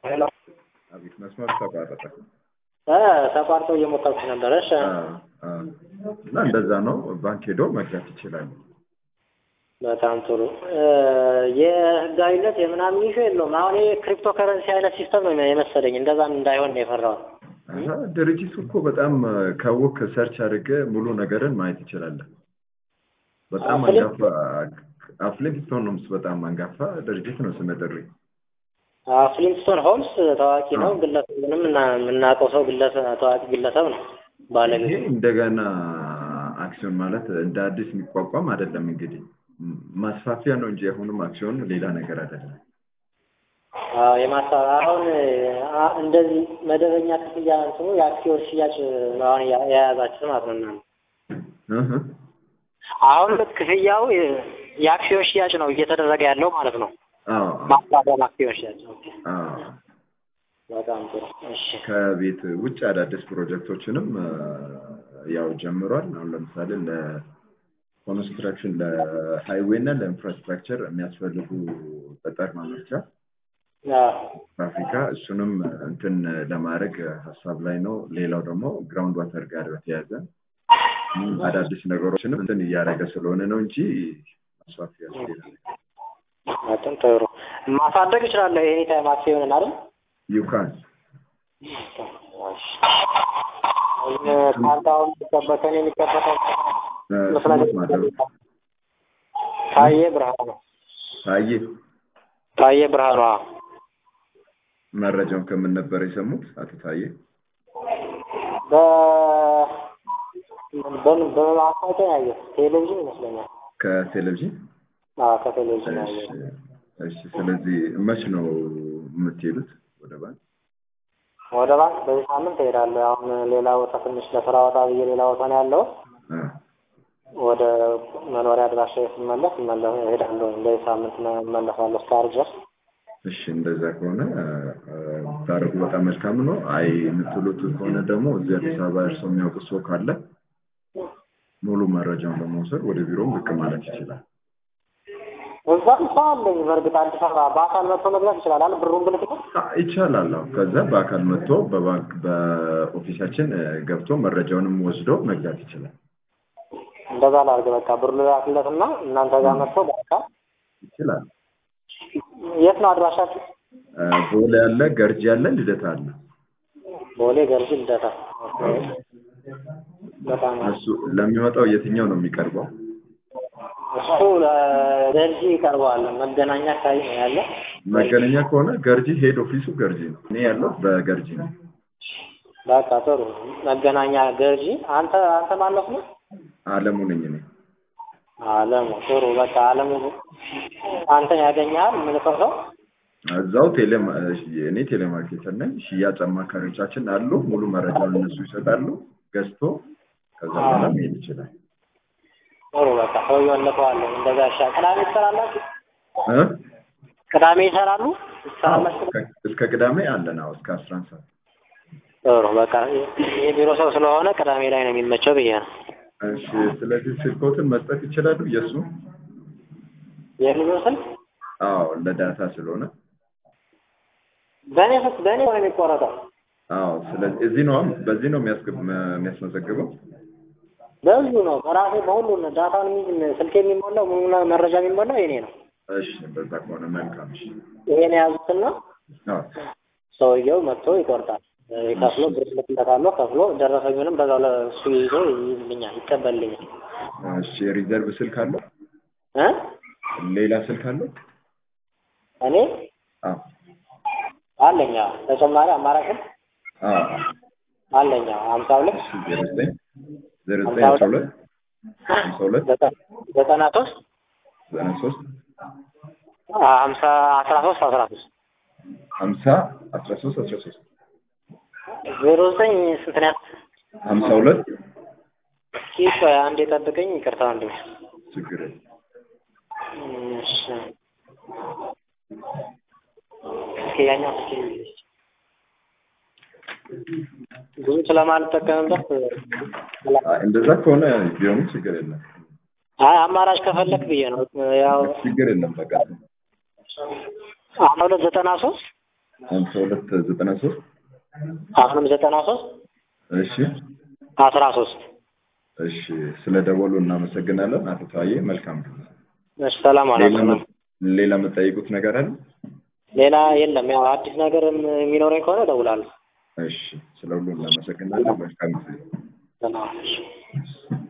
ሄሎ አቤት፣ መስመር ተቋረጠ። እ ተቋርጦ እየሞከርኩ ነበር። እሺ አ፣ አ። እና እንደዛ ነው። ባንክ ሄዶ መግዛት ይችላሉ። በጣም ጥሩ። እ የህጋዊነት የምናምን ኢሹ የለውም። አሁን ይሄ ክሪፕቶ ከረንሲ አይነት ሲስተም ነው የመሰለኝ። እንደዛም እንዳይሆን ነው የፈራሁት። አሀ፣ ድርጅቱ እኮ በጣም ካወቅ ሰርች አድርገህ ሙሉ ነገርን ማየት ትችላለህ። በጣም አፍሊንት- አንጋፋ አፍሊንግስቶን ነው በጣም አንጋፋ ድርጅት ነው። ስመ ጥሪ ፍሊንስቶን ሆምስ ታዋቂ ነው። ግለሰብንም እና የምናውቀው ሰው ግለሰብ ታዋቂ ግለሰብ ነው ይሄ ባለቤቱ። እንደገና አክሲዮን ማለት እንደ አዲስ የሚቋቋም አይደለም። እንግዲህ ም- ማስፋፊያ ነው እንጂ አሁንም አክሲዮን ሌላ ነገር አይደለም። አዎ የማሳ አሁን አ- እንደዚህ መደበኛ ክፍያ እንትኑ የአክሲዮን ሽያጭ ነው አሁን የያ- የያዛችሁት ማለት ነው እናንተ። እህ፣ አሁን ክፍያው የ- የአክሲዮን ሽያጭ ነው እየተደረገ ያለው ማለት ነው። አዎ ማስፋፊያ አክሲዮን ሽያጭ። ኦኬ። አዎ። በጣም ጥሩ። እሺ ከቤት ውጭ አዳዲስ ፕሮጀክቶችንም አ፣ ያው ጀምሯል። አሁን ለምሳሌ ለኮንስትራክሽን ለሃይዌይ እና ለኢንፍራስትራክቸር የሚያስፈልጉ ጠጠር ማምረቻ አዎ በአፍሪካ እሱንም እንትን ለማድረግ ሀሳብ ላይ ነው። ሌላው ደግሞ ግራውንድ ዋተር ጋር በተያያዘ ም፣ አዳዲስ ነገሮችንም እንትን እያደረገ ስለሆነ ነው እንጂ ማስፋፊያ ሌላ ነገር በጣም ጥሩ። ማሳደግ እችላለሁ ኤኒ ታይም አክሲዮንን አይደል? ዩካን ካርታውን የሚጠበቀን የሚከፈተው ስሙት ማደሩ ታዬ ብርሃኑ ታዬ ታዬ ብርሃኑ አዎ። መረጃውን ከምን ነበር የሰሙት? አቶ ታዬ በ በምን በማስታወቂያ ነው ያየሁት። ቴሌቪዥን ይመስለኛል። ከቴሌቪዥን አዎ ከቴሌቪዥን እሺ ያየሁት። እሺ። ስለዚህ መች ነው የምትሄዱት ወደ ባንክ? ወደ ባንክ በዚህ ሳምንት እሄዳለሁ። አሁን ሌላ ቦታ ትንሽ ለስራ ወጣ ብዬ ሌላ ቦታ ነው ያለው። አ፣ ወደ መኖሪያ አድራሻ ስመለስ እመለ- እሄዳለሁ። በዚህ ሳምንት እመለሳለሁ እስከ ዓርብ ድረስ። እሺ እንደዛ ከሆነ ታደርጉ በጣም መልካም ነው። አይ የምትሉት ከሆነ ደግሞ እዚህ አዲስ አበባ እርስዎ የሚያውቁ ሰው ካለ ሙሉ መረጃውን ለመውሰድ ወደ ቢሮም ብቅ ማለት ይችላል። እዛም ሰው አለኝ። በእርግጥ አዲስ አበባ በአካል መጥቶ መግዛት ይችላል አይደል? ብሩን ብልክት አ፣ ይቻላል። አዎ። ከዛ በአካል መጥቶ በባንክ በኦፊሳችን እ፣ ገብቶ መረጃውንም ወስዶ መግዛት ይችላል እንደዛ ላድርግ። በቃ ብሩ ልላክለትና እናንተ ጋር መጥቶ በአካል ይችላል። የት ነው አድራሻችሁ? እ፣ ቦሌ አለ፣ ገርጂ አለ፣ ልደታ አለ። ቦሌ ገርጂ ልደታ። በጣም እሱ ለሚመጣው የትኛው ነው የሚቀርበው? እሱ ለገርጂ ይቀርበዋል። መገናኛ አካባቢ ነው ያለ። መገናኛ ከሆነ ገርጂ ሄድ ኦፊሱ ገርጂ ነው። እኔ ያለው በገርጂ ነው። በቃ ጥሩ። መገናኛ ገርጂ። አንተ አንተ ማለፍ ነው? አለሙ ነኝ እኔ። አለሙ። ጥሩ በቃ አለሙ አንተን ያገኛል። ምልከው ሰው እዛው ቴሌ እኔ ቴሌማርኬተር ነኝ። ሽያጭ አማካሪዎቻችን አሉ። ሙሉ መረጃውን እነሱ ይሰጣሉ። ገዝቶ ከዛ በኋላ መሄድ ይችላል። ጥሩ በቃ ሰውዬውን ልከዋለሁ። እንደዛ ይሻል። ቅዳሜ ትሰራላችሁ? እ? ቅዳሜ ይሰራሉ? አዎ፣ ትሰራላችሁ? እስከ- እስከ ቅዳሜ አለን። አዎ እስከ አስራ አንድ ሰዓት። ጥሩ በቃ የቢሮ ሰው ስለሆነ ቅዳሜ ላይ ነው የሚመቸው ብዬ ነው። እሺ፣ ስለዚህ ስልኮትን መስጠት ይችላሉ። የእሱ የቢሮ ስልክ አዎ ለዳታ ስለሆነ በእኔ ስልክ በእኔ ነው የሚቆረጠው። አዎ። ስለዚህ እዚህ ነው በዚህ ነው የሚያስገብ የሚያስመዘግበው። በዚሁ ነው በራሴ በሁሉ ዳታውን የሚይዝ ስልክ የሚሞላው ሙሉ መረጃ የሚሞላው የኔ ነው። እሺ፣ በዛ ከሆነ መልካም። እሺ፣ ይሄን የያዙትና አዎ ሰውየው መጥቶ ይቆርጣል። ከፍሎ ብር ልክለታለሁ። ከፍሎ ደረሰኙንም በዛው ለእሱ ይዞ ይይዝልኛል፣ ይቀበልልኛል። እሺ፣ ሪዘርቭ ስልክ አለው? እ ሌላ ስልክ አለው? እኔ አዎ አለኝ አዎ። ተጨማሪ አማራጭ አዎ። አለኝ አዎ። ሀምሳ ሁለት እሺ፣ ዜሮ ዘጠኝ ዜሮ ዘጠኝ አስራ ሁለት ሀምሳ ሁለት ዘጠና- ዘጠና ሶስት ዘጠና ሶስት ሀምሳ አስራ ሶስት አስራ ሶስት ሀምሳ አስራ ሶስት አስራ ሶስት ዜሮ ዘጠኝ ስንት ነው? ሀምሳ ሁለት እስኪ ቆይ አንዴ ጠብቀኝ። ይቅርታ ወንድሜ። ችግር የለም። እሺ እስኪ ያኛው እስኪ ብዙ ስለማልጠቀምበት አይ፣ እንደዛ ከሆነ ቢሆንም ችግር የለም። አይ አማራጭ ከፈለክ ብዬ ነው። ያው ችግር የለም። በቃ አስራ ሁለት ዘጠና ሶስት ሀምሳ ሁለት ዘጠና ሶስት አሁንም ዘጠና ሶስት እሺ አስራ ሶስት እሺ ስለ ደወሉ እናመሰግናለን አቶ ታዬ መልካም ጊዜ እሺ ሰላም ሌላ አላችሁ መ- ሌላ የምጠይቁት ነገር አለ ሌላ የለም ያው አዲስ ነገርም የሚኖረኝ ከሆነ እደውላለሁ እሺ ስለ ሁሉ እናመሰግናለን መልካም ጊዜ ሰላም